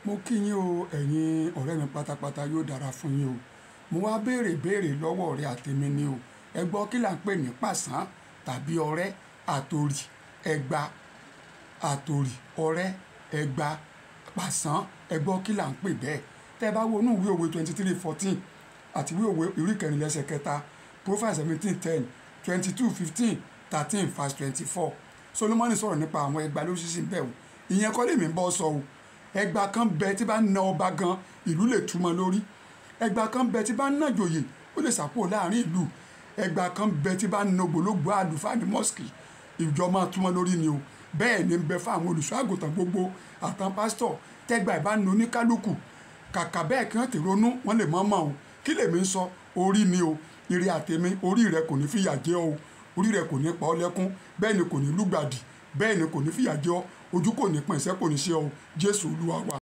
mo kí yín o ẹ̀yin ọ̀rẹ́ mi pátápátá yóò dára fún yín o mo wá béèrè béèrè lọ́wọ́ ọ̀rẹ́ àtẹ̀mí ni o ẹ gbọ́ kí là ń pè ní pàṣán tàbí ọ̀rẹ́ àtòrì ẹgba àtòrì ọ̀rẹ́ ẹgba pàṣán ẹ gbọ́ kí là ń pè bẹ́ẹ̀ tẹ́ ẹ bá wo inú ìwé òwe twenty three fourteen àti ìwé òwe ìrí kẹrin lẹ́sẹ̀ kẹta profile seventeen ten twenty two fifteen thirteen verse twenty four solomoni sọ̀rọ̀ nípa àwọn ẹgba lóṣìṣì bẹ́ẹ̀ o ìyẹn kọ́ lèmi ń bọ́ sọ o ẹgba kan bẹ tí bá na ọba gan ìlú lè túmọ̀ lórí ẹgba kan bẹ tí bá na jòyè ó lè sàpò láàrin ìlú ẹgba kan bẹ tí bá na ògbólógbò àlùfáà ní mọ́sìkì ìjọ máa túmọ̀ lórí ni o bẹ́ẹ̀ ni ń bẹ fún àwọn olùṣọ́ àgùntàn gbogbo àtàn pásítọ̀ tẹ́gbà ìbá na oníkálukú kàkà bẹ́ẹ̀ kí wọ́n ti ronú wọ́n lè mọ́ mọ́ o kí lèmi ń sọ orí ni o ire àtẹ̀mí orí rẹ kò ní fìyà jẹ o orí rẹ kò ní pa ọ́ lẹ́kún bẹ́ẹ̀ ni kò ní lùgbàdì bẹ́ẹ̀ ni kò ní fìyà jẹ ọ́ ojú kò ní pọ̀n ìṣẹ́ kò ní ṣe ọ́ jésù olúwa wa.